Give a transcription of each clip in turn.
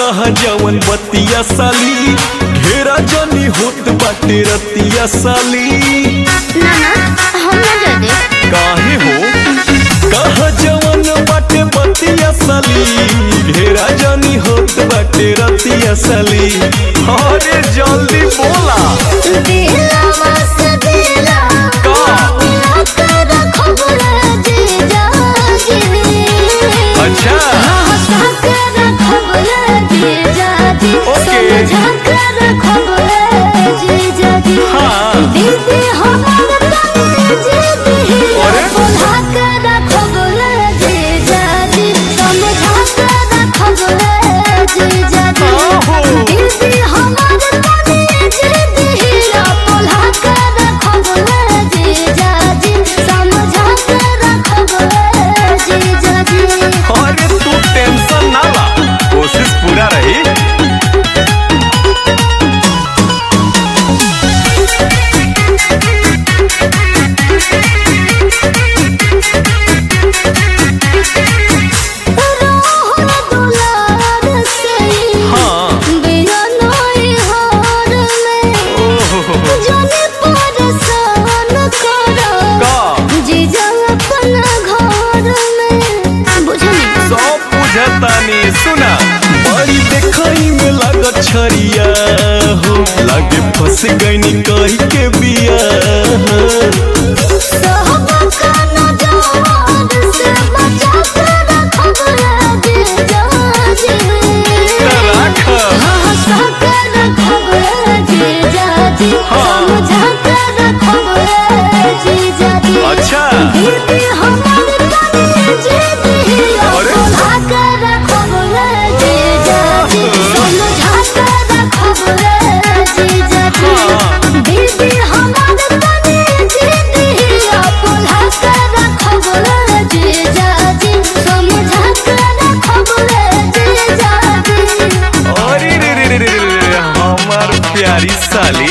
कहा जवन बतिया साली ढेरा जनी होत बाटे रतिया साली ना ना हम ना जा दे काहे हो कहा जवन बाटे बतिया साली ढेरा जनी होत बाटे रतिया साली अरे जल्दी बोला दिलवा से दिला का मिला कर खबर जे जाजी अच्छा हंसा कर खबर जे जाजी ओके। समझा कर खबर जे जाजी हाँ। दीदी हमार तने जे दिला अरे? बोला कर खबर जे जाजी समझा कर खबर जे जाजी ओहो। दीदी हमार तने जे दिला बोला कर खबर जे जाजी समझा कर खबर जे जाजी अरे तू टेंशन ना ला कोशिश पूरा रही रोहन दुलार से हाँ बिना नई हार में ओहो जाने परेशान करो का जीजा अपना घर में बुझनी सब बुझतानी सुना बड़ी देखई में लागत छरिया हो लागे फंस गईनी कही के बिया सब खाना जवान से बचा कर खबर दे जाजे राख हंसा कर खबर दे जाजे हाँ। समझा कर खबर दे जाजे अच्छा दीदी हमार तने जे दिला अरे? बोला कर खबर दे जाजे समझा कर खबर दे जाजे हाँ। दीदी हमार तने जे दिला बोला कर खबर दे जाजे समझा कर खबर दे जाजे अरे रे रे रे रे रे रे हमार प्यारी साली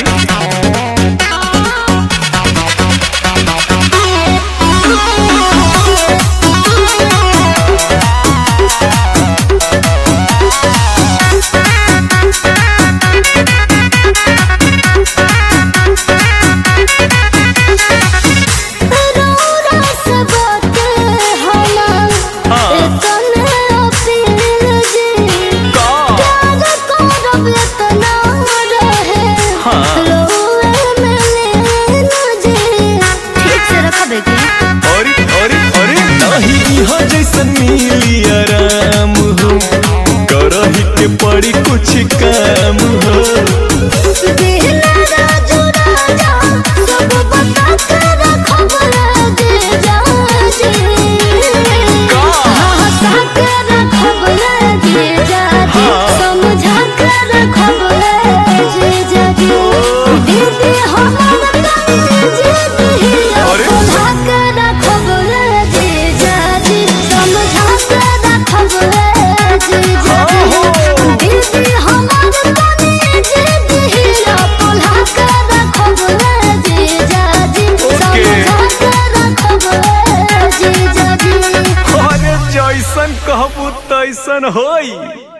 रौरा से बात हमार हाँ। इतने अपील जी का प्यार करब इतना रहे हाँ। रोए में लेना जी ठीक से रखबे की अरे अरे अरे नहीं यहाँ जैसन मिली आराम हो करही के पड़ी कुछ काम हो बिना राजू राजा सब बता कर खबर दे जा जी का हंसा कर खबर दे जा जी हाँ। समझा कर खबर दे जा जी दीदी हमार तने जे दिला अरे? बोला कर खबर दे जा जी समझा कर खबर दे जा हाँ। जी दीदी हमार तने जे दिला बोला कर खबर दे जा जी ओके। समझा कर खबर दे जा जी अरे जैसन कहबू तैसन होई